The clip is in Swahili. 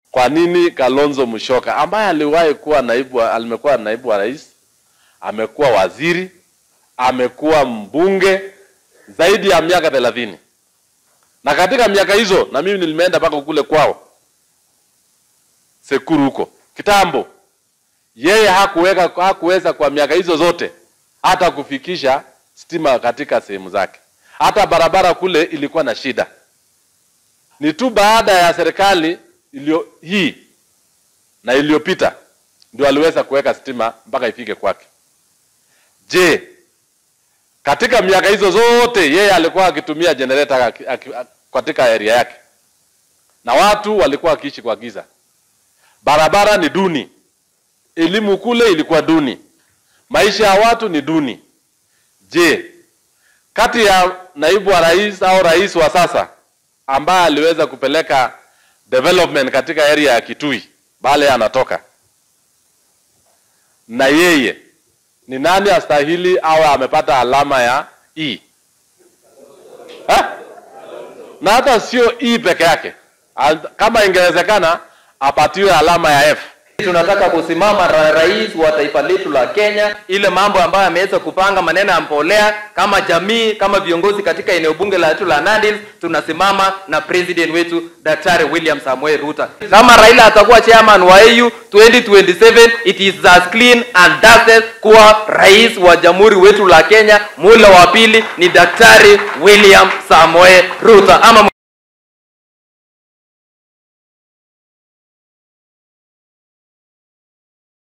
kwa nini Kalonzo Musyoka ambaye aliwahi kuwa naibu, alimekuwa naibu wa rais, amekuwa waziri, amekuwa mbunge zaidi ya miaka thelathini, na katika miaka hizo na mimi nilimeenda mpaka kule kwao Sekuru huko kitambo, yeye hakuweka hakuweza kwa miaka hizo zote hata kufikisha stima katika sehemu zake, hata barabara kule ilikuwa na shida. Ni tu baada ya serikali iliyo hii na iliyopita ndio aliweza kuweka stima mpaka ifike kwake. Je, katika miaka hizo zote yeye alikuwa akitumia generator katika area yake, na watu walikuwa wakiishi kwa giza. Barabara ni duni, elimu kule ilikuwa duni, maisha ya watu ni duni. Je, kati ya naibu wa rais au rais wa sasa ambaye aliweza kupeleka development katika area ya Kitui bale anatoka na yeye ni nani astahili au amepata alama ya E? Ha? Na hata sio E peke yake, kama ingewezekana apatiwe alama ya F. Tunataka kusimama na rais wa taifa letu la Kenya, ile mambo ambayo ameweza kupanga maneno ya mbolea, kama jamii, kama viongozi katika eneo bunge letu la Nandi Hills, tunasimama na president wetu Daktari William Samoei Ruto. Kama Raila atakuwa chairman wa AU 2027, it is as clean and dusted kuwa rais wa jamhuri wetu la Kenya. Mula wa pili ni Daktari William Samoei Ruto ama